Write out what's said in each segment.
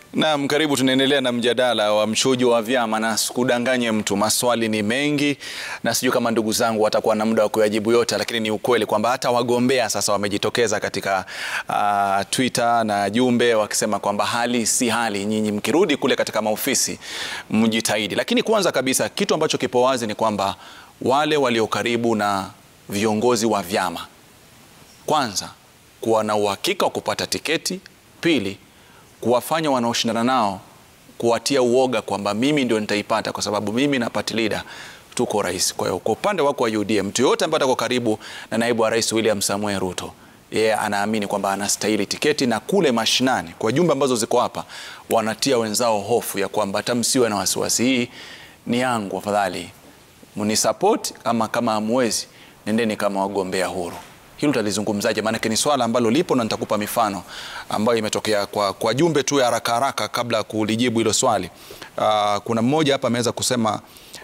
Naam, karibu. Tunaendelea na mjadala wa mchujo wa vyama, na sikudanganye mtu, maswali ni mengi na sijui kama ndugu zangu watakuwa na muda wa kuyajibu yote, lakini ni ukweli kwamba hata wagombea sasa wamejitokeza katika uh, Twitter na jumbe wakisema kwamba hali si hali, nyinyi mkirudi kule katika maofisi mjitahidi. Lakini kwanza kabisa kitu ambacho kipo wazi ni kwamba wale walio karibu na viongozi wa vyama, kwanza kuwa na uhakika wa kupata tiketi, pili kuwafanya wanaoshindana nao kuwatia uoga kwamba mimi ndio nitaipata kwa sababu mimi na party leader tuko rais. Kwa hiyo kwa upande wako wa UDA, mtu yoyote ambaye atakuwa karibu na naibu wa rais William Samoei Ruto, yeye anaamini kwamba anastahili tiketi, na kule mashinani kwa jumbe ambazo ziko hapa wanatia wenzao hofu ya kwamba hata msiwe na wasiwasi, hii ni yangu, afadhali mnisapoti, ama kama hamwezi nendeni kama wagombea huru. Hilo utalizungumzaje? Maanake ni swala ambalo lipo na nitakupa mifano ambayo imetokea kwa, kwa jumbe tu ya haraka haraka kabla ya kulijibu hilo swali. Uh, kuna mmoja hapa ameweza kusema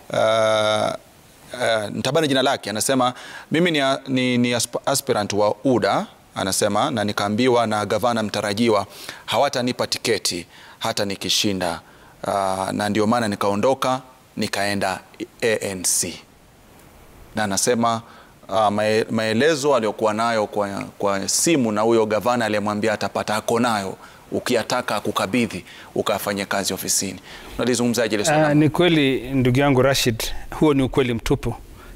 uh, uh, nitabani jina lake, anasema mimi ni, ni, ni aspirant wa UDA anasema, na nikaambiwa na gavana mtarajiwa hawatanipa tiketi hata nikishinda, uh, na ndio maana nikaondoka nikaenda ANC na anasema Uh, maelezo aliyokuwa nayo kwa, kwa simu na huyo gavana aliyemwambia atapata ako nayo ukiyataka kukabidhi ukafanye kazi ofisini. Unalizungumzaje ile swala? Uh, ni kweli ndugu yangu Rashid, huo ni ukweli mtupu.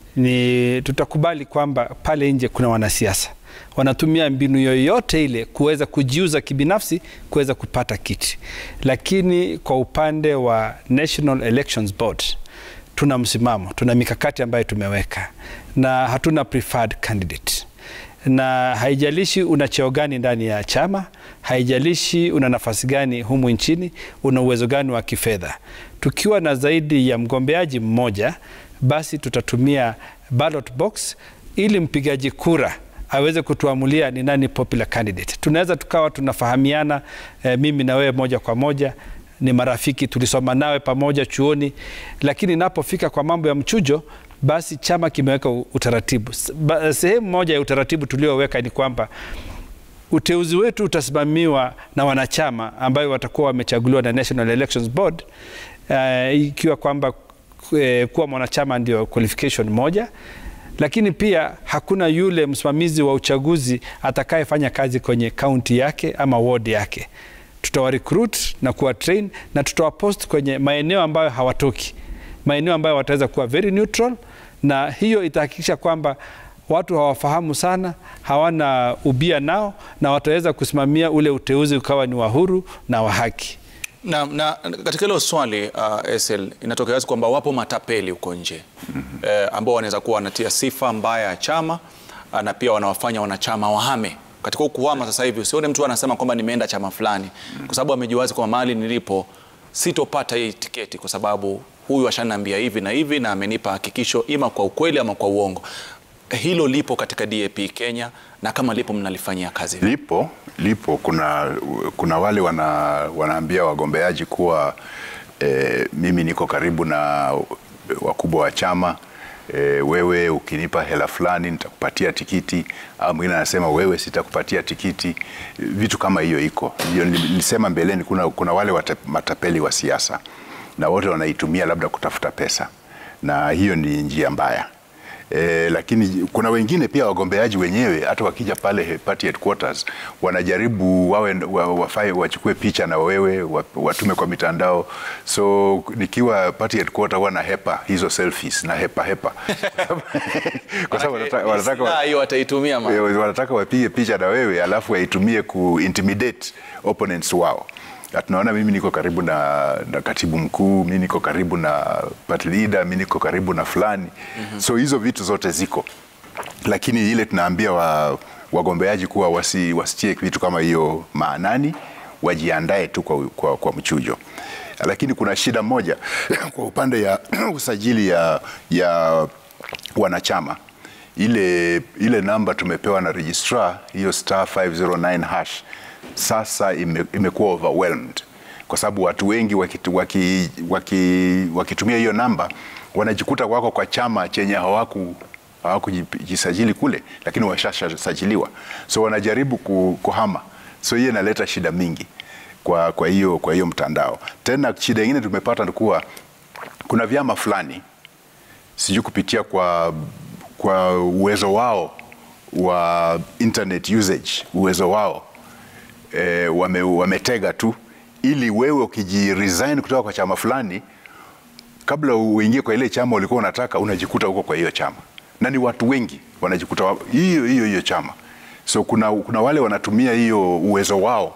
Ni tutakubali kwamba pale nje kuna wanasiasa wanatumia mbinu yoyote ile kuweza kujiuza kibinafsi kuweza kupata kiti, lakini kwa upande wa National Elections Board tuna msimamo, tuna mikakati ambayo tumeweka na hatuna preferred candidate, na haijalishi una cheo gani ndani ya chama, haijalishi una nafasi gani humu nchini, una uwezo gani wa kifedha. Tukiwa na zaidi ya mgombeaji mmoja, basi tutatumia ballot box ili mpigaji kura aweze kutuamulia ni nani popular candidate. Tunaweza tukawa tunafahamiana eh, mimi na wewe moja kwa moja ni marafiki, tulisoma nawe pamoja chuoni, lakini inapofika kwa mambo ya mchujo, basi chama kimeweka utaratibu. Sehemu moja ya utaratibu tulioweka ni kwamba uteuzi wetu utasimamiwa na wanachama ambayo watakuwa wamechaguliwa na National Elections Board, uh, ikiwa kwamba uh, kuwa mwanachama ndio qualification moja lakini pia hakuna yule msimamizi wa uchaguzi atakayefanya kazi kwenye kaunti yake ama ward yake tutawarecruit na kuwa train na tutawapost kwenye maeneo ambayo hawatoki, maeneo ambayo wataweza kuwa very neutral, na hiyo itahakikisha kwamba watu hawafahamu sana, hawana ubia nao, na wataweza kusimamia ule uteuzi ukawa ni wa huru na wa haki. Na, na katika hilo swali uh, SL inatokea wazi kwamba wapo matapeli huko nje mm -hmm. eh, ambao wanaweza kuwa wanatia sifa mbaya ya chama na pia wanawafanya wanachama wahame katika kuhama sasa hivi usione mtu anasema kwamba nimeenda chama fulani mm. kwa sababu amejua wazi kwa mahali nilipo sitopata hii tiketi kwa sababu huyu ashaniambia hivi na hivi na amenipa hakikisho ima kwa ukweli ama kwa uongo. Hilo lipo katika DAP Kenya, na kama lipo mnalifanyia kazi? Lipo, lipo. Kuna, kuna wale wana, wanaambia wagombeaji kuwa eh, mimi niko karibu na wakubwa wa chama E, wewe ukinipa hela fulani nitakupatia tikiti, au mwingine anasema wewe sitakupatia tikiti. Vitu kama hiyo iko. Nilisema mbeleni, kuna, kuna wale wata, matapeli wa siasa na wote wanaitumia labda kutafuta pesa, na hiyo ni njia mbaya. E, lakini kuna wengine pia wagombeaji wenyewe hata wakija pale party headquarters wanajaribu wawe wafai wachukue picha na wewe watume kwa mitandao. So nikiwa party headquarters huwa na hepa hizo selfies na hepa hepa kwa sababu wanataka hiyo wataitumia wanataka wapige picha na wewe alafu waitumie ku intimidate opponents wao tunaona mimi niko karibu na, na katibu mkuu, mi niko karibu na party leader, mi niko karibu na fulani mm -hmm. So hizo vitu zote ziko, lakini ile tunaambia wa, wagombeaji kuwa wasi, wasitie vitu kama hiyo maanani, wajiandae tu kwa, kwa, kwa mchujo. Lakini kuna shida moja kwa upande ya usajili ya, ya wanachama ile, ile namba tumepewa na registrar hiyo star 509 hash sasa ime, imekuwa overwhelmed kwa sababu watu wengi wakitu, waki, waki, wakitumia hiyo namba wanajikuta wako kwa chama chenye hawaku hawakujisajili kule, lakini washasajiliwa, so wanajaribu kuhama, so hiyo inaleta shida mingi. kwa kwa hiyo kwa hiyo mtandao. Tena shida ingine tumepata ni kuwa kuna vyama fulani sijui kupitia kwa kwa uwezo wao wa internet usage, uwezo wao e, wame, wametega tu ili wewe ukijiresign kutoka kwa chama fulani kabla uingie kwa ile chama ulikuwa unataka unajikuta huko kwa hiyo chama, na ni watu wengi wanajikuta wa- hiyo hiyo hiyo chama. So kuna, kuna wale wanatumia hiyo uwezo wao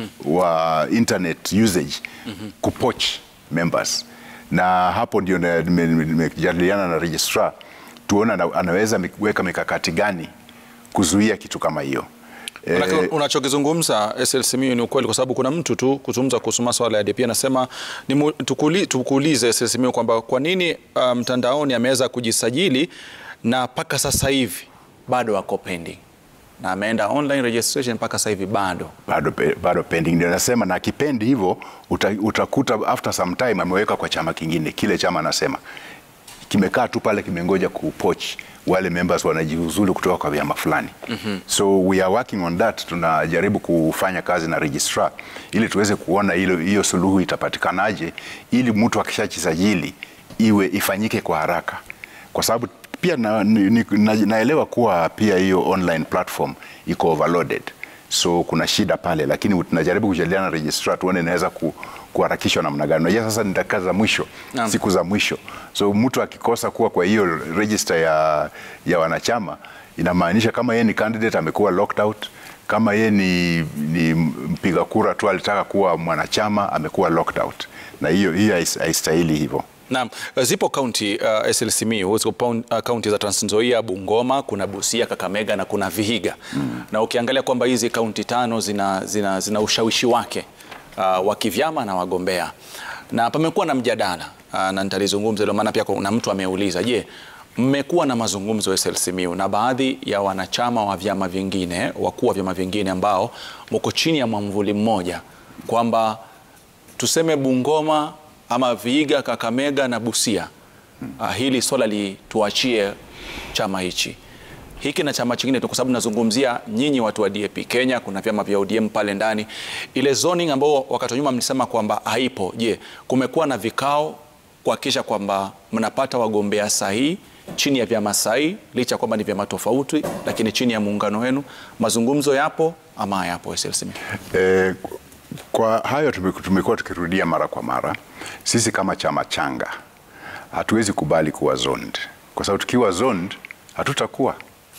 wa internet usage kupoach members, na hapo ndio na- nime- nime- nimejadiliana na registrar tuone ana- anaweza weka mikakati gani kuzuia kitu kama hiyo. Manake Eh, unachokizungumza SLCMU ni ukweli, kwa sababu kuna mtu tu kuzungumza kuhusu masuala ya DP anasema ni mu- tukuli- tukuulize SLCMU kwamba kwa nini uh, mtandaoni ameweza kujisajili na mpaka sasa hivi bado ako pending na ameenda online registration mpaka sasa hivi bado bado, pe- bado pending ndio nasema, na kipendi hivyo uta, utakuta after some time ameweka kwa chama kingine, kile chama anasema kimekaa tu pale kimengoja kupoach wale members wanajiuzulu kutoka kwa vyama fulani. mm-hmm. So we are working on that, tunajaribu kufanya kazi na registrar ili tuweze kuona hilo hiyo suluhu itapatikanaje, ili mtu akishajisajili iwe ifanyike kwa haraka, kwa sababu pia na, ni, na, naelewa kuwa pia hiyo online platform iko overloaded so kuna shida pale, lakini tunajaribu kujadiliana na registrar tuone inaweza ku, kuharakishwa namna gani. Unajua sasa ni dakika za mwisho, Naam. siku za mwisho, so mtu akikosa kuwa kwa hiyo register ya, ya wanachama inamaanisha kama yeye ni candidate amekuwa locked out, kama yeye ni, ni mpiga kura tu alitaka kuwa mwanachama amekuwa locked out, na hiyo hiyo hais- haistahili hivyo. Naam, zipo kaunti uh, SLCMU zipo paun- uh, kaunti za Trans Nzoia, Bungoma, kuna Busia, Kakamega na kuna Vihiga mm. na ukiangalia kwamba hizi kaunti tano zina, zina, zina ushawishi wake uh, wa kivyama na wagombea, na pamekuwa na mjadala uh, na nitalizungumza ndio maana pia kuna mtu ameuliza, je, mmekuwa na mazungumzo SLCMU na baadhi ya wanachama wa vyama vingine, wakuu wa vyama vingine ambao mko chini ya mwamvuli mmoja kwamba tuseme Bungoma ama Vihiga, Kakamega na Busia, uh, hili swala lituachie chama hichi hiki na chama chingine tu, kwa sababu nazungumzia nyinyi watu wa DAP Kenya, kuna vyama vya ODM pale ndani. Ile zoning ambao wakati wa nyuma mlisema kwamba haipo, je, kumekuwa na vikao kuhakikisha kwamba mnapata wagombea sahihi chini ya vyama sahihi, licha ya kwamba ni vyama tofauti, lakini chini ya muungano wenu, mazungumzo yapo ama hayapo? SLCMU Eh, kwa hayo tume- tumekuwa tukirudia mara kwa mara. Sisi kama chama changa hatuwezi kubali kuwa zoned, kwa sababu tukiwa zoned hatutakuwa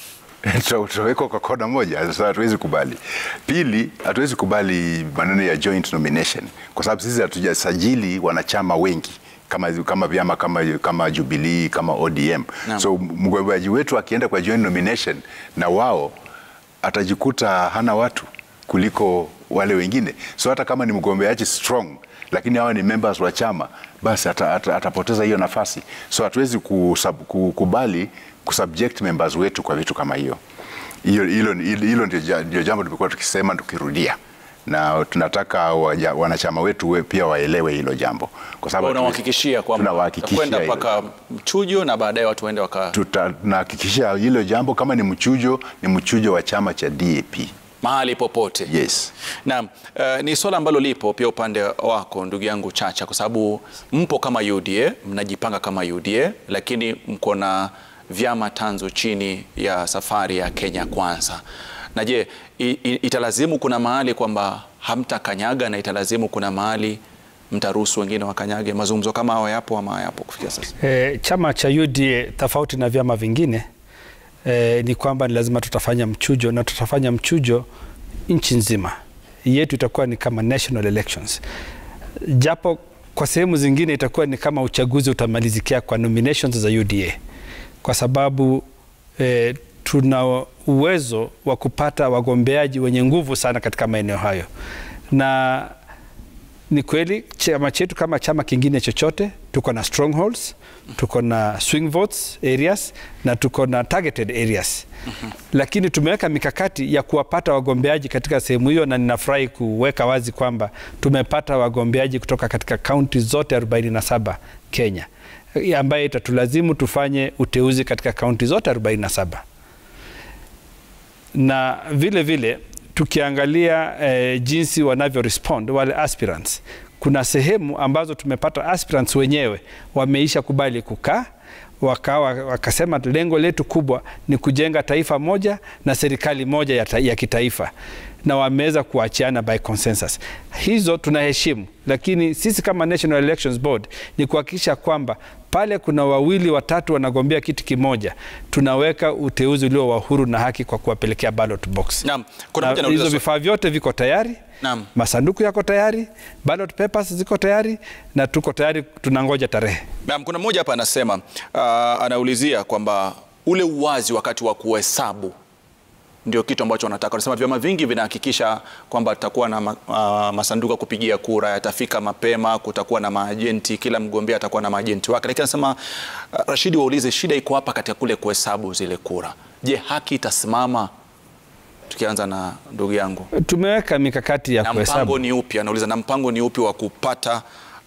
Tuta- tutawekwa kwa kona moja. Sasa hatuwezi kubali. Pili, hatuwezi kubali maneno ya joint nomination, kwa sababu sisi hatujasajili wanachama wengi kama, kama vyama kama, kama Jubilee kama ODM. Naam. So mgombeaji wetu akienda kwa joint nomination na wao atajikuta hana watu kuliko wale wengine. So hata kama ni mgombeaji strong, lakini hawa ni members wa chama, basi ata, ata, atapoteza hiyo nafasi. So hatuwezi kusub, kukubali kusubject members wetu kwa vitu kama hiyo. Hiyo hilo hilo ndio ja- ndio jambo tumekuwa tukisema tukirudia na tunataka waja, wanachama wetu we, pia waelewe hilo jambo, kwa sababu unawahakikishia kwamba tunawahakikishia kwenda hilo mpaka mchujo na baadaye watu waende waka Tuta- tunahakikisha hilo jambo, kama ni mchujo, ni mchujo wa chama cha DAP. mahali popote. Yes. Naam, uh, ni swala ambalo lipo pia upande wako ndugu yangu Chacha, kwa sababu mpo kama UDA, mnajipanga kama UDA, lakini mko na vyama tanzu chini ya safari ya Kenya Kwanza. Na je, i- i- italazimu kuna mahali kwamba hamtakanyaga na italazimu kuna mahali mtaruhusu wengine wakanyage? Mazungumzo kama hayo yapo ama hayapo kufikia sasa? E, chama cha UDA tofauti na vyama vingine e, ni kwamba ni lazima tutafanya mchujo na tutafanya mchujo nchi nzima. Yetu itakuwa ni kama national elections, japo kwa sehemu zingine itakuwa ni kama uchaguzi utamalizikia kwa nominations za UDA, kwa sababu e, tuna uwezo wa kupata wagombeaji wenye nguvu sana katika maeneo hayo na ni kweli chama chetu kama chama kingine chochote tuko na strongholds, tuko na swing votes areas na tuko na targeted areas. Lakini tumeweka mikakati ya kuwapata wagombeaji katika sehemu hiyo, na ninafurahi kuweka wazi kwamba tumepata wagombeaji kutoka katika kaunti zote 47 Kenya, ambaye itatulazimu tufanye uteuzi katika kaunti zote 47 na vile vile tukiangalia eh, jinsi wanavyo respond wale aspirants, kuna sehemu ambazo tumepata aspirants wenyewe wameisha kubali kukaa wakawa wakasema lengo letu kubwa ni kujenga taifa moja na serikali moja ya, ta, ya kitaifa na wameweza kuachiana by consensus. Hizo tunaheshimu, lakini sisi kama National Elections Board ni kuhakikisha kwamba pale kuna wawili watatu wanagombea kiti kimoja, tunaweka uteuzi ulio wa huru na haki kwa kuwapelekea ballot box. Naam, kuna Na mtu anauliza hizo swa- vifaa vyote viko tayari Naam. masanduku yako tayari, ballot papers ziko tayari na tuko tayari, tunangoja tarehe. Naam, kuna mmoja hapa anasema uh, anaulizia kwamba ule uwazi wakati wa kuhesabu ndio kitu ambacho wanataka. Wanasema vyama vingi vinahakikisha kwamba tutakuwa na ma, uh, masanduku ya kupigia kura yatafika mapema, kutakuwa na maajenti, kila mgombea atakuwa na maajenti wake. Lakini anasema uh, Rashidi, waulize shida iko hapa katika kule kuhesabu zile kura. Je, haki itasimama? Tukianza na ndugu yangu Tumeweka mikakati ya na kuhesabu. mpango ni upi? Anauliza, na mpango ni upi wa kupata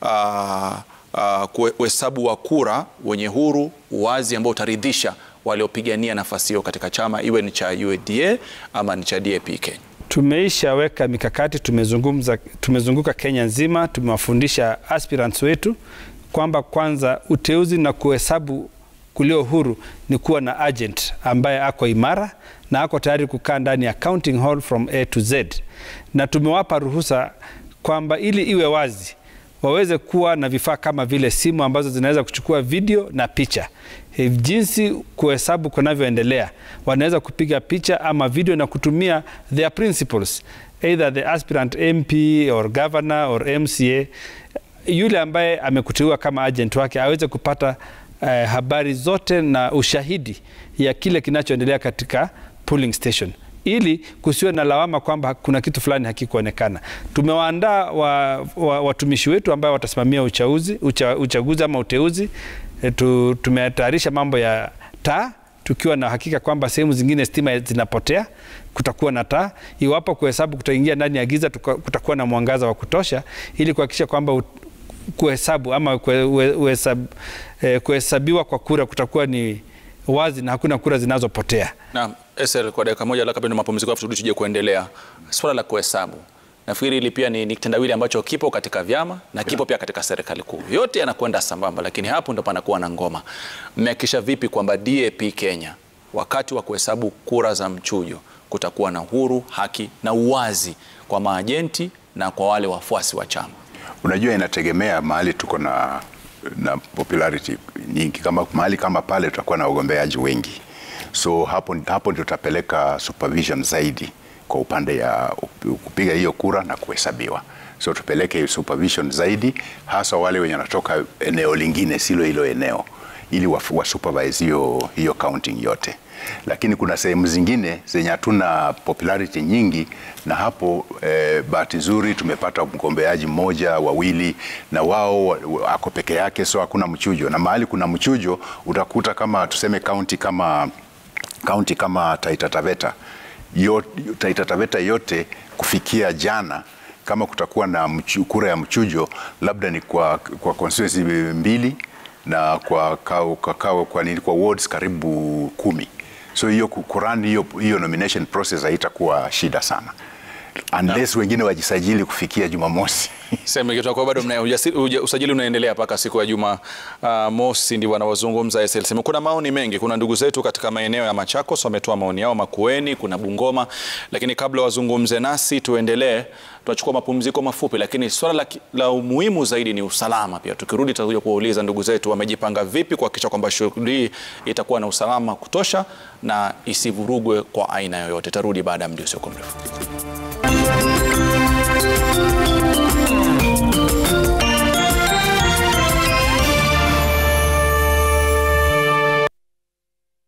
uh, uh, kuhesabu wa kura wenye huru, uwazi ambao utaridhisha waliopigania nafasi hiyo katika chama, iwe ni cha UDA ama ni cha DAP Kenya. Tumeishaweka mikakati, tumezungumza, tumezunguka Kenya nzima, tumewafundisha aspirants wetu kwamba kwanza uteuzi na kuhesabu kulio huru ni kuwa na agent ambaye ako imara na ako tayari kukaa ndani ya counting hall from A to Z, na tumewapa ruhusa kwamba ili iwe wazi waweze kuwa na vifaa kama vile simu ambazo zinaweza kuchukua video na picha. Eh, Jinsi kuhesabu kunavyoendelea, wanaweza kupiga picha ama video na kutumia their principles, either the aspirant MP or governor or MCA, yule ambaye amekuteua kama agent wake aweze kupata eh, habari zote na ushahidi ya kile kinachoendelea katika polling station ili kusiwe na lawama kwamba kuna kitu fulani hakikuonekana. Tumewaandaa wa, wa, watumishi wetu ambao watasimamia uchaguzi, ucha, uchaguzi ama uteuzi. E, tu, tumetayarisha mambo ya taa tukiwa na hakika kwamba sehemu zingine stima zinapotea, kutakuwa na taa. Iwapo kuhesabu kutaingia ndani ya giza, tuka- kutakuwa na mwangaza wa kutosha ili kuhakikisha kwamba ut- kuhesabu ama kue- ue- uhesab- eh, kuhesabiwa kwa kura kutakuwa ni wazi na hakuna kura zinazopotea. Naam, Esel, kwa dakika moja labda kabla ya mapumziko afu turudi tuje kuendelea. Swala la kuhesabu. Nafikiri hili pia ni, ni kitendawili ambacho kipo katika vyama na kipo pia katika serikali kuu. Yote yanakwenda sambamba, lakini hapo ndo panakuwa na ngoma. Mmehakikisha vipi kwamba DAP Kenya wakati wa kuhesabu kura za mchujo kutakuwa na uhuru, haki na uwazi kwa maajenti na kwa wale wafuasi wa chama? Unajua, inategemea mahali tuko na, na popularity nyingi. Kama mahali kama pale tutakuwa na wagombeaji wengi, so hapo, hapo ndio tutapeleka supervision zaidi kwa upande ya up- kupiga hiyo kura na kuhesabiwa. So tupeleke hiyo supervision zaidi, hasa wale wenye wanatoka eneo lingine silo hilo eneo, ili wa, wa supervise hiyo, hiyo counting yote lakini kuna sehemu zingine zenye hatuna popularity nyingi, na hapo eh, bahati nzuri tumepata mgombeaji mmoja wawili, na wao wa- wa- ako peke yake, so hakuna mchujo. Na mahali kuna mchujo utakuta kama tuseme kaunti kama kaunti kama Taita Taveta yote, Taita Taveta yote kufikia jana kama kutakuwa na mchu, kura ya mchujo labda ni kwa, kwa constituency mbili na kwa, kwa, kwa, kwa, kwa, nini, kwa wards karibu kumi so hiyo ku- kurani hiyo, hiyo nomination process haitakuwa shida sana unless wengine wajisajili kufikia Jumamosi. Sema kitu kwa bado mna ujasiri- uja- usajili unaendelea mpaka siku ya Juma uh, mosi ndio wanaozungumza SLC. Kuna maoni mengi, kuna ndugu zetu katika maeneo ya Machakos wametoa maoni yao, Makueni, kuna Bungoma, lakini kabla wazungumze nasi tuendelee, tunachukua mapumziko mafupi, lakini swala la, ki- la umuhimu zaidi ni usalama. Pia tukirudi tutakuja kuwauliza ndugu zetu wamejipanga vipi kuhakikisha kwamba shughuli hii itakuwa na usalama wa kutosha na isivurugwe kwa aina yoyote. Tarudi baada ya muda usiokuwa mrefu.